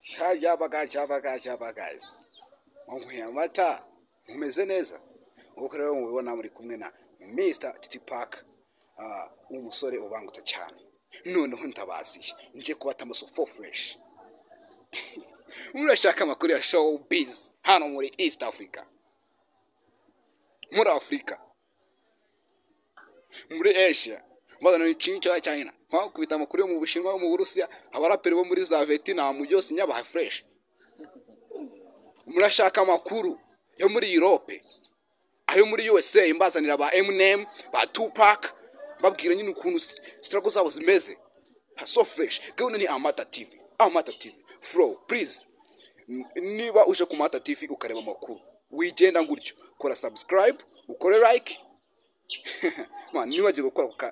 shabaga shabaga shabagazi munyweye amata mumeze neza nk'uko rero mubibona muri kumwe na misita titi paka umusore ubangutse cyane noneho ntabasiye nje kubata amaso fo fureshi murashaka amakuru ya showu bizi hano muri east africa muri afurika muri asia mbazana ikintu cya china wakubita amakuru yo mu bushinwa yo mu burusiya abaraperi bo muri za vetinamu byose nyabaha fureshi murashaka amakuru yo muri europe ayo muri usa mbazanira ba eminem ba tupac babwira nyine ukuntu sitarago zabo zimeze so fureshi gahunda ni amata tivi amata tivi furo purize niba uje ku mata tivi ukareba amakuru wigenda gutyo kora sabusikarayibu ukore layike niba gukora